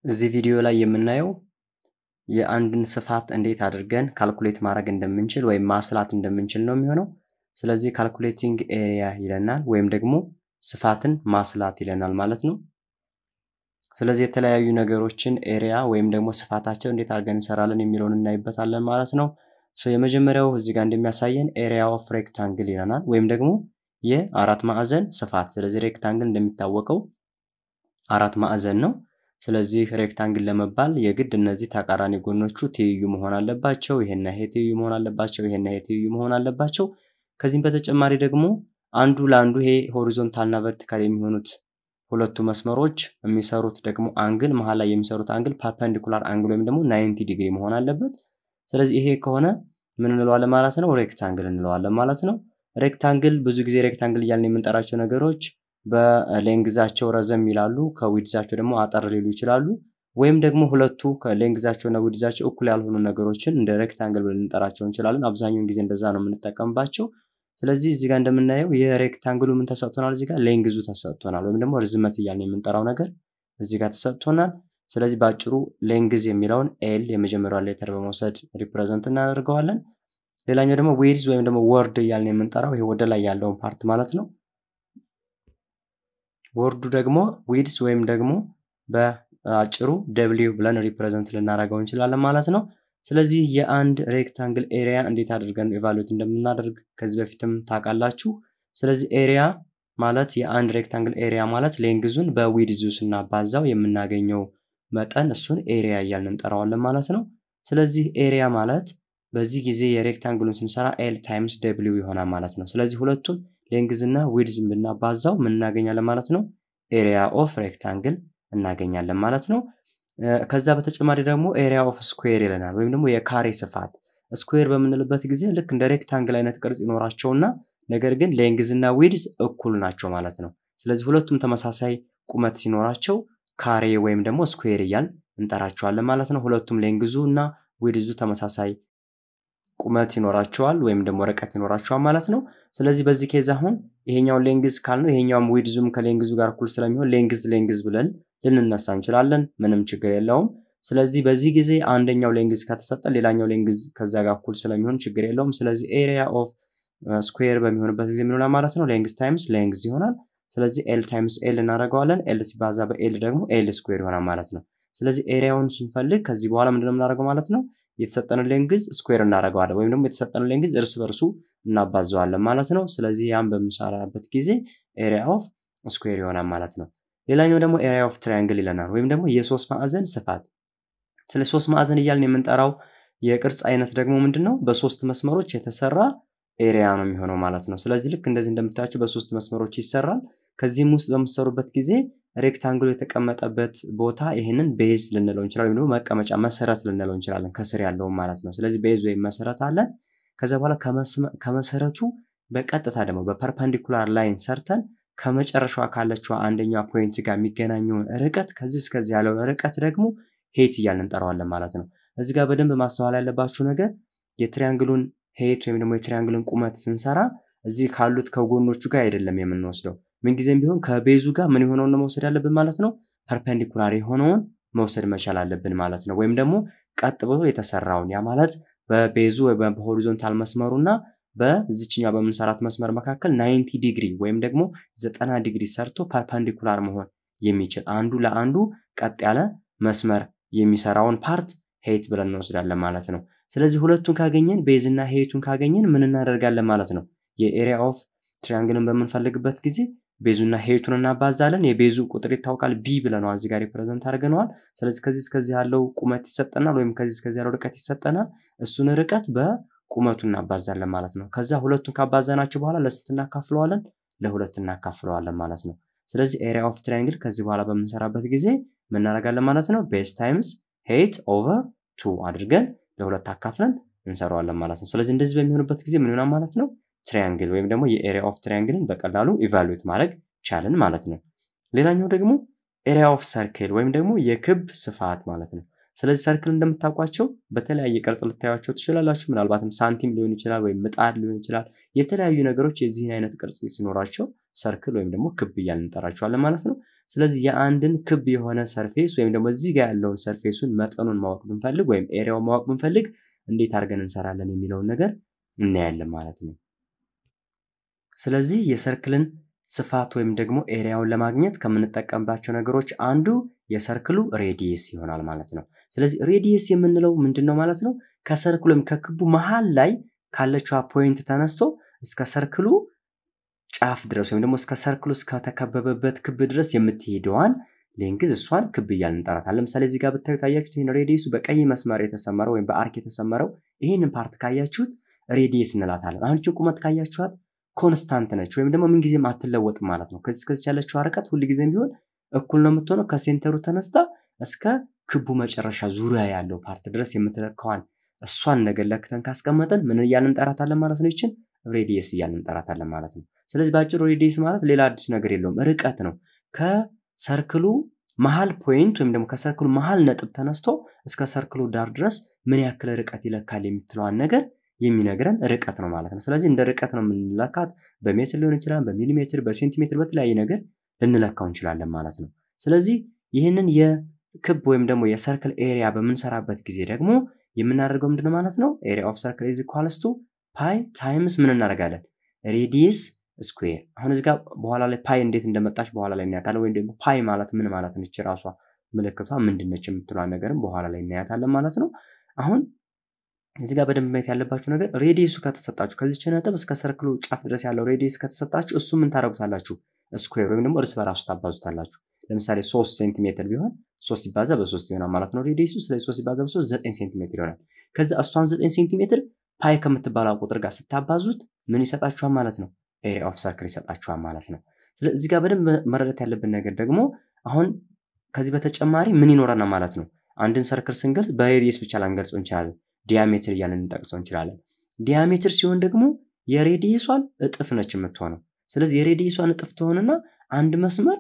እዚህ ቪዲዮ ላይ የምናየው የአንድን ስፋት እንዴት አድርገን ካልኩሌት ማድረግ እንደምንችል ወይም ማስላት እንደምንችል ነው የሚሆነው። ስለዚህ ካልኩሌቲንግ ኤሪያ ይለናል ወይም ደግሞ ስፋትን ማስላት ይለናል ማለት ነው። ስለዚህ የተለያዩ ነገሮችን ኤሪያ ወይም ደግሞ ስፋታቸው እንዴት አድርገን እንሰራለን የሚለውን እናይበታለን ማለት ነው። የመጀመሪያው እዚህ ጋር እንደሚያሳየን ኤሪያ ኦፍ ሬክታንግል ይለናል ወይም ደግሞ የአራት ማዕዘን ስፋት። ስለዚህ ሬክታንግል እንደሚታወቀው አራት ማዕዘን ነው። ስለዚህ ሬክታንግል ለመባል የግድ እነዚህ ተቃራኒ ጎኖቹ ትይዩ መሆን አለባቸው። ይሄና ይሄ ትይዩ መሆን አለባቸው። ይሄና ይሄ ትይዩ መሆን አለባቸው። ከዚህም በተጨማሪ ደግሞ አንዱ ለአንዱ ይሄ ሆሪዞንታልና ቨርቲካል የሚሆኑት ሁለቱ መስመሮች የሚሰሩት ደግሞ አንግል መሀል ላይ የሚሰሩት አንግል ፐርፐንዲኩላር አንግል ወይም ደግሞ ናይንቲ ዲግሪ መሆን አለበት። ስለዚህ ይሄ ከሆነ ምን እንለዋለን ማለት ነው? ሬክታንግል እንለዋለን ማለት ነው። ሬክታንግል ብዙ ጊዜ ሬክታንግል እያልን የምንጠራቸው ነገሮች በሌንግዛቸው ረዘም ይላሉ፣ ከዊድዛቸው ደግሞ አጠር ሊሉ ይችላሉ። ወይም ደግሞ ሁለቱ ከሌንግዛቸውና ዊድዛቸው እኩል ያልሆኑ ነገሮችን እንደ ሬክታንግል ብለን ልንጠራቸው እንችላለን። አብዛኛውን ጊዜ እንደዛ ነው የምንጠቀምባቸው። ስለዚህ እዚህ ጋር እንደምናየው የሬክታንግሉ ምን ተሰጥቶናል? እዚህ ጋር ሌንግዙ ተሰጥቶናል፣ ወይም ደግሞ ርዝመት እያልን የምንጠራው ነገር እዚህ ጋር ተሰጥቶናል። ስለዚህ በአጭሩ ሌንግዝ የሚለውን ኤል የመጀመሪያውን ሌተር በመውሰድ ሪፕሬዘንት እናደርገዋለን። ሌላኛው ደግሞ ዊድዝ ወይም ደግሞ ወርድ እያልን የምንጠራው ይሄ ወደ ላይ ያለውን ፓርት ማለት ነው። ወርዱ ደግሞ ዊድስ ወይም ደግሞ በአጭሩ ደብሊው ብለን ሪፕሬዘንት ልናደርገው እንችላለን ማለት ነው። ስለዚህ የአንድ ሬክታንግል ኤሪያ እንዴት አድርገን ኤቫሉዌት እንደምናደርግ ከዚህ በፊትም ታውቃላችሁ። ስለዚህ ኤሪያ ማለት የአንድ ሬክታንግል ኤሪያ ማለት ሌንግዙን በዊድዙ ስናባዛው የምናገኘው መጠን እሱን ኤሪያ እያልን እንጠራዋለን ማለት ነው። ስለዚህ ኤሪያ ማለት በዚህ ጊዜ የሬክታንግሉን ስንሰራ ኤል ታይምስ ደብሊው ይሆናል ማለት ነው። ስለዚህ ሁለቱን ሌንግዝ እና ዊድዝን ብናባዛው ምን እናገኛለን ማለት ነው? ኤሪያ ኦፍ ሬክታንግል እናገኛለን ማለት ነው። ከዛ በተጨማሪ ደግሞ ኤሪያ ኦፍ ስኩዌር ይለናል ወይም ደግሞ የካሬ ስፋት። ስኩዌር በምንልበት ጊዜ ልክ እንደ ሬክታንግል አይነት ቅርጽ ይኖራቸውና ነገር ግን ሌንግዝ እና ዊድዝ እኩል ናቸው ማለት ነው። ስለዚህ ሁለቱም ተመሳሳይ ቁመት ሲኖራቸው ካሬ ወይም ደግሞ ስኩዌር እያል እንጠራቸዋለን ማለት ነው። ሁለቱም ሌንግዙ እና ዊድዙ ተመሳሳይ ቁመት ይኖራቸዋል ወይም ደግሞ ርቀት ይኖራቸዋል ማለት ነው። ስለዚህ በዚህ ኬዝ አሁን ይሄኛውን ሌንግዝ ካልነው ይሄኛውም ዊድዙም ከሌንግዙ ጋር እኩል ስለሚሆን ሌንግዝ ሌንግዝ ብለን ልንነሳ እንችላለን። ምንም ችግር የለውም። ስለዚህ በዚህ ጊዜ አንደኛው ሌንግዝ ከተሰጠ ሌላኛው ሌንግዝ ከዛ ጋር እኩል ስለሚሆን ችግር የለውም። ስለዚህ ኤሪያ ኦፍ ስኩዌር በሚሆንበት ጊዜ ምን ይሆናል ማለት ነው? ሌንግዝ ታይምስ ሌንግዝ ይሆናል። ስለዚህ ኤል ታይምስ ኤል እናደርገዋለን። ኤል ሲባዛ በኤል ደግሞ ኤል ስኩዌር ይሆናል ማለት ነው። ስለዚህ ኤሪያውን ስንፈልግ ከዚህ በኋላ ምንድነው የምናደርገው ማለት ነው? የተሰጠንን ሌንግዝ ስኩዌር እናደርገዋለን ወይም ደግሞ የተሰጠንን ሌንግዝ እርስ በርሱ እናባዘዋለን ማለት ነው። ስለዚህ ያን በምንሰራበት ጊዜ ኤሪያ ኦፍ ስኩዌር ይሆናል ማለት ነው። ሌላኛው ደግሞ ኤሪያ ኦፍ ትራያንግል ይለናል ወይም ደግሞ የሶስት ማዕዘን ስፋት። ስለ ሶስት ማዕዘን እያልን የምንጠራው የቅርጽ አይነት ደግሞ ምንድን ነው? በሶስት መስመሮች የተሰራ ኤሪያ ነው የሚሆነው ማለት ነው። ስለዚህ ልክ እንደዚህ እንደምታያቸው በሶስት መስመሮች ይሰራል። ከዚህም ውስጥ በምትሰሩበት ጊዜ ሬክታንግሉ የተቀመጠበት ቦታ ይህንን ቤዝ ልንለው እንችላለን፣ ወይም ደግሞ መቀመጫ መሰረት ልንለው እንችላለን፣ ከስር ያለውን ማለት ነው። ስለዚህ ቤዝ ወይም መሰረት አለን። ከዚያ በኋላ ከመሰረቱ በቀጥታ ደግሞ በፐርፐንዲኩላር ላይን ሰርተን ከመጨረሻዋ ካለችዋ አንደኛዋ ፖይንት ጋር የሚገናኘውን ርቀት ከዚህ እስከዚህ ያለውን ርቀት ደግሞ ሄት እያልን እንጠራዋለን ማለት ነው። እዚህ ጋር በደንብ ማስተዋል ያለባችሁ ነገር የትሪያንግሉን ሄት ወይም ደግሞ የትሪያንግሉን ቁመት ስንሰራ እዚህ ካሉት ከጎኖቹ ጋር አይደለም የምንወስደው። ምንጊዜም ቢሆን ከቤዙ ጋር ምን የሆነውን ነው መውሰድ ያለብን ማለት ነው። ፐርፐንዲኩላር የሆነውን መውሰድ መቻል አለብን ማለት ነው። ወይም ደግሞ ቀጥ ብሎ የተሰራውን ያ ማለት በቤዙ ወይ በሆሪዞንታል መስመሩ እና በዚችኛ በምንሰራት መስመር መካከል ናይንቲ ዲግሪ ወይም ደግሞ ዘጠና ዲግሪ ሰርቶ ፐርፐንዲኩላር መሆን የሚችል አንዱ ለአንዱ ቀጥ ያለ መስመር የሚሰራውን ፓርት ሄት ብለን እንወስዳለን ማለት ነው። ስለዚህ ሁለቱን ካገኘን ቤዝ እና ሄቱን ካገኘን ምን እናደርጋለን ማለት ነው። የኤሪያ ኦፍ ትሪያንግልን በምንፈልግበት ጊዜ ቤዙና ሄቱን እናባዛለን። የቤዙ ቁጥር ይታወቃል፣ ቢ ብለነዋል፣ እዚህ ጋር ሪፕሬዘንት አድርገነዋል። ስለዚህ ከዚህ እስከዚህ ያለው ቁመት ይሰጠናል፣ ወይም ከዚህ እስከዚህ ያለው ርቀት ይሰጠናል። እሱን ርቀት በቁመቱ እናባዛለን ማለት ነው። ከዛ ሁለቱን ካባዛናቸው በኋላ ለስንት እናካፍለዋለን? ለሁለት እናካፍለዋለን ማለት ነው። ስለዚህ ኤሪያ ኦፍ ትሪያንግል ከዚህ በኋላ በምንሰራበት ጊዜ ምን እናደርጋለን ማለት ነው። ቤዝ ታይምስ ሄት ኦቨር ቱ አድርገን ለሁለት አካፍለን እንሰራዋለን ማለት ነው። ስለዚህ እንደዚህ በሚሆንበት ጊዜ ምን ይሆናል ማለት ነው ትሪያንግል ወይም ደግሞ የኤሪያ ኦፍ ትሪያንግልን በቀላሉ ኢቫሉዌት ማድረግ ቻልን ማለት ነው። ሌላኛው ደግሞ ኤሪያ ኦፍ ሰርክል ወይም ደግሞ የክብ ስፋት ማለት ነው። ስለዚህ ሰርክል እንደምታውቋቸው በተለያየ ቅርጽ ልታዩቸው ትችላላችሁ። ምናልባትም ሳንቲም ሊሆን ይችላል ወይም ምጣድ ሊሆን ይችላል። የተለያዩ ነገሮች የዚህን አይነት ቅርጽ ሲኖራቸው ሰርክል ወይም ደግሞ ክብ እያልን እንጠራቸዋለን ማለት ነው። ስለዚህ የአንድን ክብ የሆነ ሰርፌስ ወይም ደግሞ እዚህ ጋር ያለውን ሰርፌሱን መጠኑን ማወቅ ብንፈልግ ወይም ኤሪያውን ማወቅ ብንፈልግ እንዴት አድርገን እንሰራለን የሚለውን ነገር እናያለን ማለት ነው። ስለዚህ የሰርክልን ስፋት ወይም ደግሞ ኤሪያውን ለማግኘት ከምንጠቀምባቸው ነገሮች አንዱ የሰርክሉ ሬዲየስ ይሆናል ማለት ነው። ስለዚህ ሬዲየስ የምንለው ምንድን ነው ማለት ነው? ከሰርክሉ ወይም ከክቡ መሃል ላይ ካለችዋ ፖይንት ተነስቶ እስከ ሰርክሉ ጫፍ ድረስ ወይም ደግሞ እስከ ሰርክሉ እስከተከበበበት ክብ ድረስ የምትሄደዋን ሌንግዝ እሷን ክብ እያልን እንጠራታለን። ለምሳሌ እዚህ ጋር ብታዩ ታያችሁት ይህን ሬዲየሱ በቀይ መስመር የተሰመረው ወይም በአርክ የተሰመረው ይህንን ፓርት ካያችሁት ሬዲየስ እንላታለን። አሁን ችን ቁመት ካያችኋት ኮንስታንት ነች ወይም ደግሞ ምንጊዜም አትለወጥም ማለት ነው። ከዚህ ከዚህ ያለችው ርቀት ሁልጊዜም ቢሆን እኩል ነው የምትሆነው። ከሴንተሩ ተነስታ እስከ ክቡ መጨረሻ ዙሪያ ያለው ፓርት ድረስ የምትለካዋን እሷን ነገር ለክተን ካስቀመጠን ምን እያልን እንጠራታለን ማለት ነው? ይችን ሬዲየስ እያልን እንጠራታለን ማለት ነው። ስለዚህ በአጭሩ ሬዲየስ ማለት ሌላ አዲስ ነገር የለውም፣ ርቀት ነው። ከሰርክሉ መሀል ፖይንት ወይም ደግሞ ከሰርክሉ መሀል ነጥብ ተነስቶ እስከ ሰርክሉ ዳር ድረስ ምን ያክል ርቀት ይለካል የምትለዋን ነገር የሚነግረን ርቀት ነው ማለት ነው። ስለዚህ እንደ ርቀት ነው የምንለካት። በሜትር ሊሆን ይችላል፣ በሚሊሜትር፣ በሴንቲሜትር በተለያየ ነገር ልንለካው እንችላለን ማለት ነው። ስለዚህ ይህንን የክብ ወይም ደግሞ የሰርክል ኤሪያ በምንሰራበት ጊዜ ደግሞ የምናደርገው ምንድነው ማለት ነው? ኤሪያ ኦፍ ሰርክል ኢዝ ኢኳልስ ቱ ፓይ ታይምስ ምን እናደርጋለን? ሬዲየስ ስኩዌር። አሁን እዚህ ጋር በኋላ ላይ ፓይ እንዴት እንደመጣች በኋላ ላይ እናያታለን። ወይም ደግሞ ፓይ ማለት ምን ማለት ነች፣ ራሷ ምልክቷ ምንድነች የምትሏን ነገርም በኋላ ላይ እናያታለን ማለት ነው። አሁን እዚህ ጋር በደንብ ማየት ያለባችሁ ነገር ሬዲየሱ ከተሰጣችሁ ከዚች ነጥብ እስከ ሰርክሉ ጫፍ ድረስ ያለው ሬዲየስ ከተሰጣችሁ እሱ ምን ታደርጉታላችሁ? ስኩዌር ወይም ደግሞ እርስ በራሱ ታባዙታላችሁ። ለምሳሌ ሶስት ሴንቲሜትር ቢሆን ሶስት ሲባዛ በሶስት ይሆናል ማለት ነው ሬዲየሱ። ስለዚህ ሶስት ሲባዛ በሶስት ዘጠኝ ሴንቲሜትር ይሆናል። ከዚ እሷን ዘጠኝ ሴንቲሜትር ፓይ ከምትባለው ቁጥር ጋር ስታባዙት ምን ይሰጣችኋል ማለት ነው? ኤሪያ ኦፍ ሰርክል ይሰጣችኋል ማለት ነው። ስለዚህ እዚህ ጋር በደንብ መረዳት ያለብን ነገር ደግሞ አሁን ከዚህ በተጨማሪ ምን ይኖረናል ማለት ነው? አንድን ሰርክል ስንገልጽ በሬዲየስ ብቻ ላንገልጸው እንችላለን። ዲያሜትር እያለን እንጠቅሰው እንችላለን። ዲያሜትር ሲሆን ደግሞ የሬዲየሷን እጥፍ ነች የምትሆነው። ስለዚህ የሬዲየሷን እጥፍ ትሆንና አንድ መስመር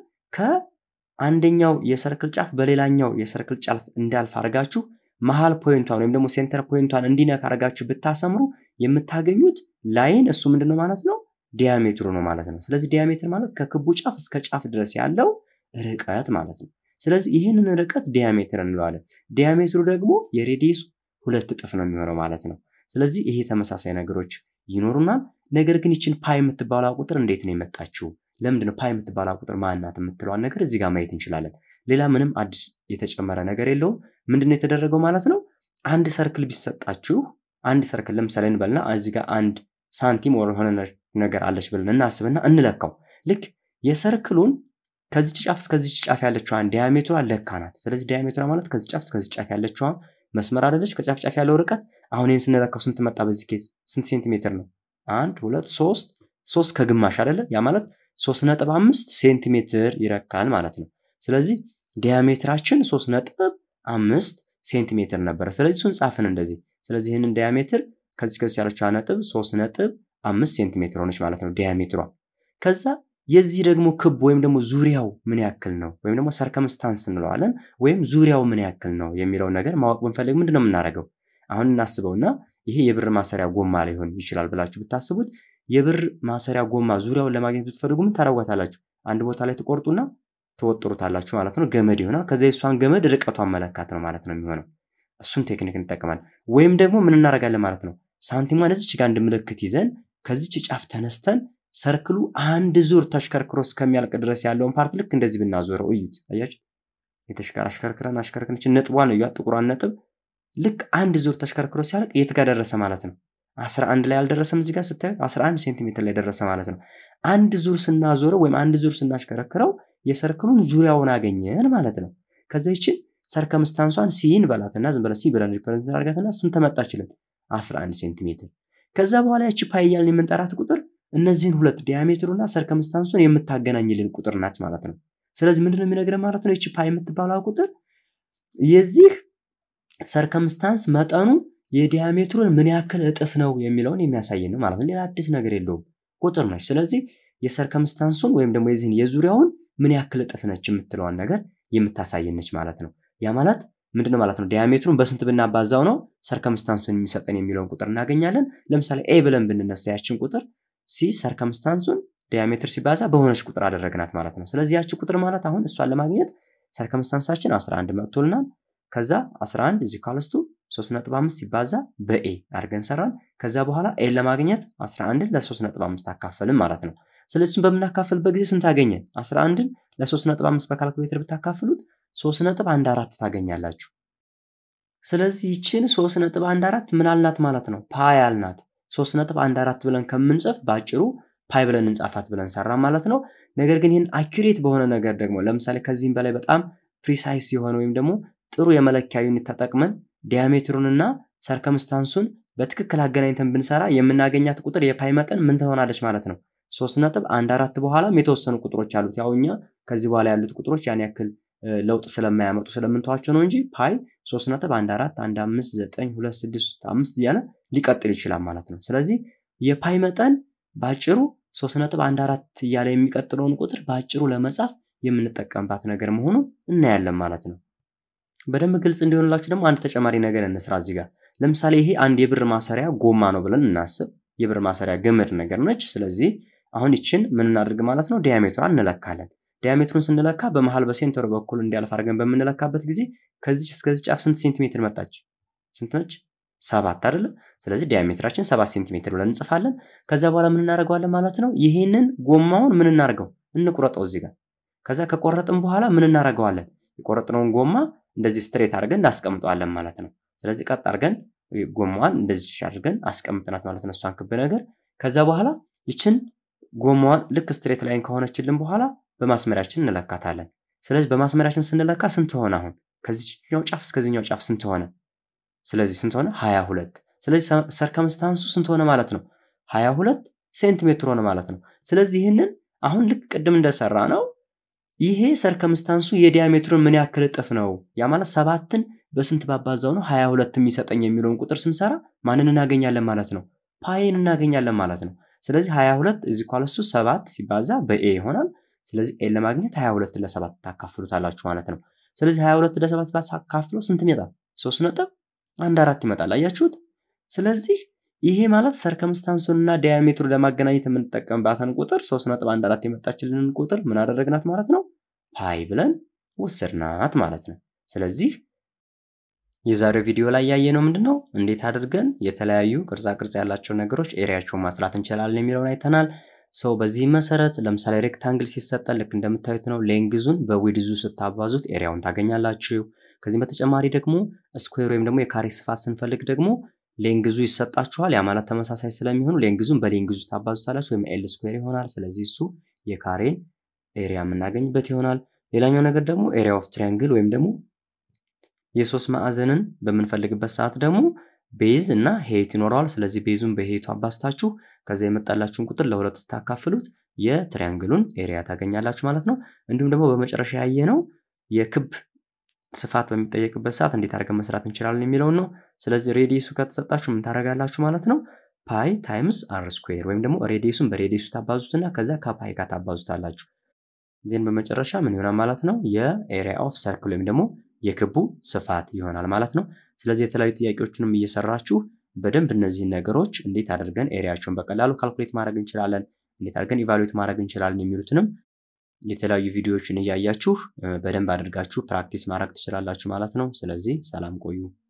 ከአንደኛው የሰርክል ጫፍ በሌላኛው የሰርክል ጫፍ እንዳልፍ አድርጋችሁ መሀል ፖይንቷን ወይም ደግሞ ሴንተር ፖይንቷን እንዲነካ አድርጋችሁ ብታሰምሩ የምታገኙት ላይን እሱ ምንድን ነው ማለት ነው? ዲያሜትሩ ነው ማለት ነው። ስለዚህ ዲያሜትር ማለት ከክቡ ጫፍ እስከ ጫፍ ድረስ ያለው ርቀት ማለት ነው። ስለዚህ ይህንን ርቀት ዲያሜትር እንለዋለን። ዲያሜትሩ ደግሞ የሬዲየሱ ሁለት እጥፍ ነው የሚሆነው ማለት ነው። ስለዚህ ይሄ ተመሳሳይ ነገሮች ይኖሩናል። ነገር ግን ይችን ፓይ የምትባላ ቁጥር እንዴት ነው የመጣችው? ለምንድነው ፓይ የምትባላ ቁጥር ማናት የምትለዋን ነገር እዚህ ጋር ማየት እንችላለን። ሌላ ምንም አዲስ የተጨመረ ነገር የለውም። ምንድነው የተደረገው ማለት ነው? አንድ ሰርክል ቢሰጣችሁ አንድ ሰርክል ለምሳሌ እንበልና እዚህ ጋር አንድ ሳንቲም ወር የሆነ ነገር አለች ብለን እናስብና እንለካው። ልክ የሰርክሉን ከዚች ጫፍ እስከዚች ጫፍ ያለችዋን ዲያሜትሯ ለካናት። ስለዚህ ዲያሜትሯ ማለት ከዚህ ጫፍ እስከዚህ ጫፍ ያለችዋ መስመር አይደለች? ከጫፍ ጫፍ ያለው ርቀት አሁን ይህን ስንለካው ስንት መጣ? በዚህ ኬዝ ስንት ሴንቲሜትር ነው? አንድ ሁለት ሶስት ሶስት ከግማሽ አይደለ? ያ ማለት ሶስት ነጥብ አምስት ሴንቲሜትር ይረካል ማለት ነው። ስለዚህ ዲያሜትራችን ሶስት ነጥብ አምስት ሴንቲሜትር ነበረ። ስለዚህ እሱን ጻፍን እንደዚህ። ስለዚህ ይህንን ዲያሜትር ከዚህ ከዚህ ያለችው ነጥብ ሶስት ነጥብ አምስት ሴንቲሜትር ሆነች ማለት ነው ዲያሜትሯ። ከዛ የዚህ ደግሞ ክብ ወይም ደግሞ ዙሪያው ምን ያክል ነው ወይም ደግሞ ሰርከምስታንስ እንለዋለን ወይም ዙሪያው ምን ያክል ነው የሚለውን ነገር ማወቅ ብንፈልግ ምንድን ነው የምናደርገው? አሁን እናስበውና ይሄ የብር ማሰሪያ ጎማ ሊሆን ይችላል ብላችሁ ብታስቡት የብር ማሰሪያ ጎማ ዙሪያውን ለማግኘት ብትፈልጉ ምን ታደርጓታላችሁ? አንድ ቦታ ላይ ትቆርጡና ትወጥሩታላችሁ ማለት ነው። ገመድ ይሆናል። ከዚያ የሷን ገመድ ርቀቷን መለካት ነው ማለት ነው የሚሆነው። እሱን ቴክኒክ እንጠቀማለን። ወይም ደግሞ ምን እናደርጋለን ማለት ነው ሳንቲሟን እዚች ጋር አንድ ምልክት ይዘን ከዚች ጫፍ ተነስተን ሰርክሉ አንድ ዙር ተሽከርክሮ እስከሚያልቅ ድረስ ያለውን ፓርት ልክ እንደዚህ ብናዞረው እዩት። አያችሁ? የተሽከር አሽከርክረን አሽከርክረን ነጥቧን ነው ጥቁሯን ነጥብ ልክ አንድ ዙር ተሽከርክሮ ሲያልቅ የት ጋር ደረሰ ማለት ነው? 11 ላይ አልደረሰም። እዚህ ጋር ስታዩት 11 ሴንቲሜትር ላይ ደረሰ ማለት ነው። አንድ ዙር ስናዞረው ወይም አንድ ዙር ስናሽከረክረው የሰርክሉን ዙሪያውን አገኘን ማለት ነው። ከዛ ይችን ሰርከምስታንሷን ሲን በላትና ዝም ብለን ሲ ብለን ሪፕሬዘንት አድርጋትና ስንት መጣችልን? 11 ሴንቲሜትር። ከዛ በኋላ ያቺ ፓይ እያልን የምንጠራት ቁጥር እነዚህን ሁለት ዲያሜትሩና ሰርከምስታንሱን የምታገናኝልን ቁጥር ናች ማለት ነው። ስለዚህ ምንድነው የሚነግረን ማለት ነው? ይቺ ፓይ የምትባለው ቁጥር የዚህ ሰርከምስታንስ መጠኑ የዲያሜትሩን ምን ያክል እጥፍ ነው የሚለውን የሚያሳይ ነው ማለት ነው። ሌላ አዲስ ነገር የለውም፣ ቁጥር ነች። ስለዚህ የሰርከምስታንሱን ወይም ደግሞ የዚህን የዙሪያውን ምን ያክል እጥፍ ነች የምትለዋን ነገር የምታሳየነች ማለት ነው። ያ ማለት ምንድነው ማለት ነው? ዲያሜትሩን በስንት ብናባዛው ነው ሰርከምስታንሱን የሚሰጠን የሚለውን ቁጥር እናገኛለን። ለምሳሌ ኤ ብለን ብንነሳ ያችን ቁጥር ሲ ሰርከምስታንሱን ዲያሜትር ሲባዛ በሆነች ቁጥር አደረግናት ማለት ነው። ስለዚህ ያቺ ቁጥር ማለት አሁን እሷን ለማግኘት ሰርከምስታንሳችን 11 መጥቶልናል። ከዛ 11 እዚህ ካልስቱ 3.5 ሲባዛ በኤ አድርገን ሰራን። ከዛ በኋላ ኤ ለማግኘት 11ን ለ3.5 አካፈልም ማለት ነው። ስለዚህ እሱን በምናካፍልበት ጊዜ ስንት አገኘን? 11ን ለ3.5 በካልኩሌተር ብታካፍሉት 3.14 ታገኛላችሁ። ስለዚህ ይችን 3.14 ምን አልናት ማለት ነው? ፓይ አልናት። 3.14 ብለን ከምንጽፍ በአጭሩ ፓይ ብለን እንጻፋት ብለን ሰራ ማለት ነው። ነገር ግን ይህን አኪሬት በሆነ ነገር ደግሞ ለምሳሌ ከዚህም በላይ በጣም ፕሪሳይስ የሆነ ወይም ደግሞ ጥሩ የመለኪያ ዩኒት ተጠቅመን ዲያሜትሩንና ሰርከምስታንሱን በትክክል አገናኝተን ብንሰራ የምናገኛት ቁጥር የፓይ መጠን ምን ትሆናለች ማለት ነው? ሶስት ነጥብ አንድ አራት በኋላም የተወሰኑ ቁጥሮች አሉት። ያው እኛ ከዚህ በኋላ ያሉት ቁጥሮች ያን ያክል ለውጥ ስለማያመጡ ስለምንተዋቸው ነው እንጂ ፓይ ሶስት ነጥብ አንድ አራት አንድ አምስት ዘጠኝ ሁለት ስድስት አምስት እያለ ሊቀጥል ይችላል ማለት ነው። ስለዚህ የፓይ መጠን በአጭሩ ሶስት ነጥብ አንድ አራት እያለ የሚቀጥለውን ቁጥር በአጭሩ ለመጻፍ የምንጠቀምባት ነገር መሆኑ እናያለን ማለት ነው። በደንብ ግልጽ እንዲሆንላችሁ ደግሞ አንድ ተጨማሪ ነገር እንስራ እዚህ ጋር። ለምሳሌ ይሄ አንድ የብር ማሰሪያ ጎማ ነው ብለን እናስብ። የብር ማሰሪያ ገመድ ነገር ነች። ስለዚህ አሁን ይችን ምን እናድርግ ማለት ነው? ዲያሜትሯን እንለካለን። ዲያሜትሩን ስንለካ በመሃል በሴንተሩ በኩል እንዲያልፍ አድርገን በምንለካበት ጊዜ ከዚች እስከዚህ ጫፍ ስንት ሴንቲሜትር መጣች? ስንት ነች? ሰባት አይደለ? ስለዚህ ዲያሜትራችን ሰባት ሴንቲሜትር ብለን እንጽፋለን። ከዛ በኋላ ምን እናደርገዋለን ማለት ነው? ይሄንን ጎማውን ምን እናደርገው? እንቁረጠው እዚህ ጋር። ከዛ ከቆረጥን በኋላ ምን እናደርገዋለን? የቆረጥነውን ጎማ እንደዚህ ስትሬት አድርገን እናስቀምጠዋለን ማለት ነው። ስለዚህ ቀጥ አድርገን ጎማዋን እንደዚህ አድርገን አስቀምጥናት ማለት ነው፣ እሷን ክብ ነገር። ከዛ በኋላ ይችን ጎማዋን ልክ ስትሬት ላይን ከሆነችልን በኋላ በማስመሪያችን እንለካታለን። ስለዚህ በማስመሪያችን ስንለካ ስንት ሆነ? አሁን ከዚህኛው ጫፍ እስከዚህኛው ጫፍ ስንት ሆነ? ስለዚህ ስንት ሆነ? ሀያ ሁለት ስለዚህ ሰርከምስታንሱ ስንት ሆነ ማለት ነው? ሀያ ሁለት ሴንቲሜትር ሆነ ማለት ነው። ስለዚህ ይህንን አሁን ልክ ቅድም እንደሰራ ነው ይሄ ሰርከምስታንሱ የዲያሜትሩን ምን ያክል እጥፍ ነው? ያ ማለት ሰባትን በስንት ባባዛው ነው ሀያ ሁለት የሚሰጠኝ የሚለውን ቁጥር ስንሰራ ማንን እናገኛለን ማለት ነው? ፓይን እናገኛለን ማለት ነው። ስለዚህ ሀያ ሁለት እዚህ ኳለሱ ሰባት ሲባዛ በኤ ይሆናል። ስለዚህ ኤን ለማግኘት ሀያ ሁለት ለሰባት ታካፍሉታላችሁ ማለት ነው። ስለዚህ ሀያ ሁለት ለሰባት ባሳካፍሎ ስንት ይመጣል? ሶስት ነጥብ አንድ አራት ይመጣል። አያችሁት? ስለዚህ ይሄ ማለት ሰርከምስታንሱን እና ዲያሜትሩ ለማገናኘት የምንጠቀምባትን ቁጥር ሶስት ነጥብ አንድ አራት የመጣችልንን ቁጥር ምን አደረግናት ማለት ነው? ፓይ ብለን ወሰድናት ማለት ነው። ስለዚህ የዛሬው ቪዲዮ ላይ ያየነው ምንድን ነው? እንዴት አድርገን የተለያዩ ቅርጻ ቅርጽ ያላቸው ነገሮች ኤሪያቸውን ማስላት እንችላለን የሚለውን አይተናል። ሰው በዚህ መሰረት ለምሳሌ ሬክታንግል ሲሰጠን ልክ እንደምታዩት ነው። ሌንግዙን በዊድዙ ስታባዙት ኤሪያውን ታገኛላችሁ። ከዚህም በተጨማሪ ደግሞ ስኩዌር ወይም ደግሞ የካሬ ስፋት ስንፈልግ ደግሞ ሌንግዙ ይሰጣችኋል። ያ ማለት ተመሳሳይ ስለሚሆኑ ሌንግዙን በሌንግዙ ታባዙታላችሁ ወይም ኤል ስኩዌር ይሆናል። ስለዚህ እሱ የካሬን ኤሪያ የምናገኝበት ይሆናል። ሌላኛው ነገር ደግሞ ኤሪያ ኦፍ ትሪያንግል ወይም ደግሞ የሶስት ማዕዘንን በምንፈልግበት ሰዓት ደግሞ ቤዝ እና ሄይት ይኖረዋል። ስለዚህ ቤዙን በሄይቱ አባስታችሁ ከዛ የመጣላችሁን ቁጥር ለሁለት ስታካፍሉት የትሪያንግሉን ኤሪያ ታገኛላችሁ ማለት ነው። እንዲሁም ደግሞ በመጨረሻ ያየነው የክብ ስፋት በሚጠየቅበት ሰዓት እንዴት አድርገን መስራት እንችላለን የሚለውን ነው። ስለዚህ ሬዲየሱ ከተሰጣችሁ ምን ታደርጋላችሁ ማለት ነው? ፓይ ታይምስ አር ስኩዌር ወይም ደግሞ ሬዲየሱን በሬዲየሱ ታባዙትና ከዛ ከፓይ ጋር ታባዙታላችሁ። ዜን በመጨረሻ ምን ይሆናል ማለት ነው? የኤሪያ ኦፍ ሰርክል ወይም ደግሞ የክቡ ስፋት ይሆናል ማለት ነው። ስለዚህ የተለያዩ ጥያቄዎችንም እየሰራችሁ በደንብ እነዚህን ነገሮች እንዴት አድርገን ኤሪያቸውን በቀላሉ ካልኩሌት ማድረግ እንችላለን፣ እንዴት አድርገን ኢቫሉዌት ማድረግ እንችላለን የሚሉትንም የተለያዩ ቪዲዮዎችን እያያችሁ በደንብ አድርጋችሁ ፕራክቲስ ማድረግ ትችላላችሁ ማለት ነው። ስለዚህ ሰላም ቆዩ።